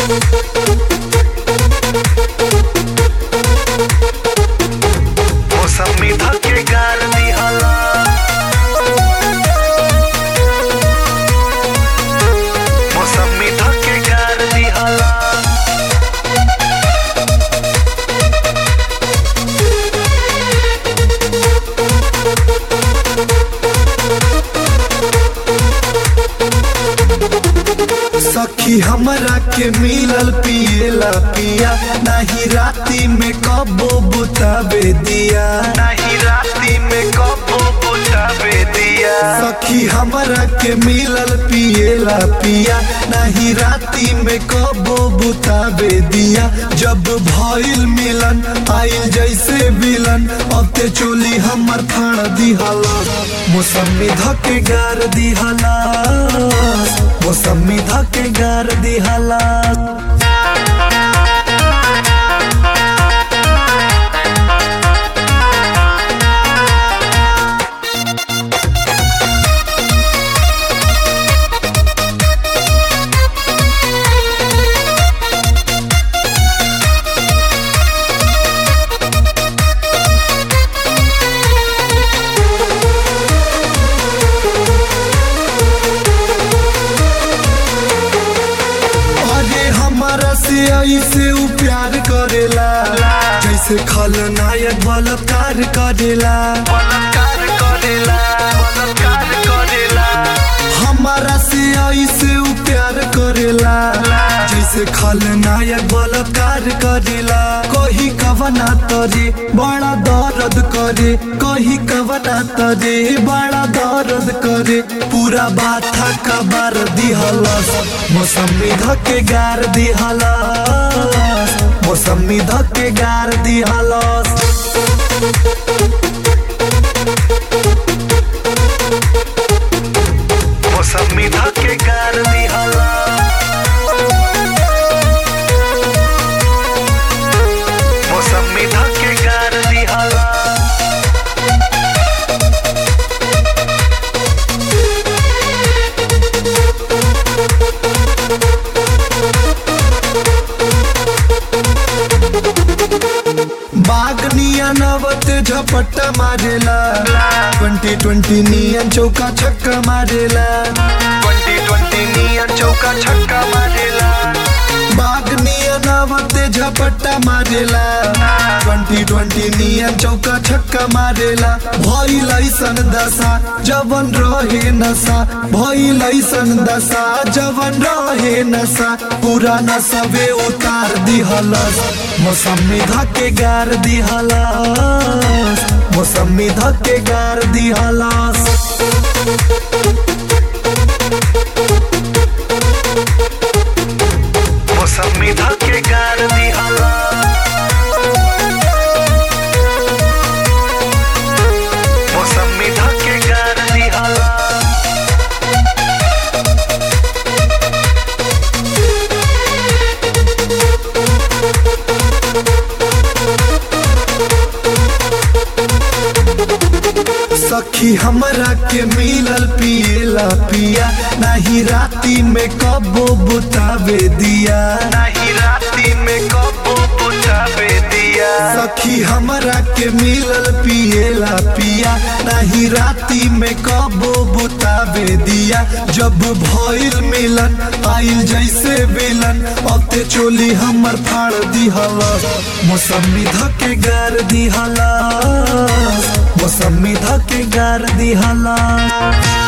मौसमी धके गार दिहला मौसमी धके गार दिहला सखी हमरा के मिलल पिएला पिया नाही राती में कबो बुतावे दिया नहीं राती में कबो बुझावे दिया सखी हमरा के मिलल पिएला पिया नाही राती में कबो बुतावे दिया जब भइल मिलन आइल जैसे विलन अब ते चोली हमर फाड़ दिहला मौसमी धके गार दिहला मौसमी धके गार दिहला अरे हमारा से ऐसे उ प्यार करेला जैसे खलनायक बलात्कार करेला बलात्कार करेला बलात्कार करेला हमारा से ऐसे उ प्यार करेला जैसे खलनायक बलात्कार करेला कही कवना तरे बड़ा दर्द करे कही कवना तरे बड़ा दर्द करे पूरा बाथा कबार दिहलस मौसमी धके गार दिहलस मौसमी धके गार दिहलस मौसमी धके गार दिहला मौसमी धके गार दिहला बाग निया नवत झपट्टा मारेला ट्वेंटी ट्वेंटी नियन चौका छक्का मारेला ट्वेंटी ट्वेंटी नियन चौका छक्का मारेला बाग निया नवत झपट्टा मारेला ट्वेंटी ट्वेंटी नियन चौका छक्का मारेला भइल ऐसन दशा जवन रहे नशा भइल ऐसन दशा जवन रहे नशा पूरा नशबे उतार दिहलस मौसमी धके गार दिहलस मौसमी धके गार दिहलस मौसमी धके गार दिहला मौसमी धके गार दिहला सखी हमरा के मिलल पिएला पिया नाही राती में कबो बुतावे दिया नहीं राती में कबो बुझावे दिया सखी हमरा के मिलल पिएला पिया नाही राती में कबो बुतावे दिया जब भइल मिलन आइल जैसे विलन अब ते चोली हमर फाड़ दिहला मौसमी धके गार दिहला मौसमी धके गार दिहला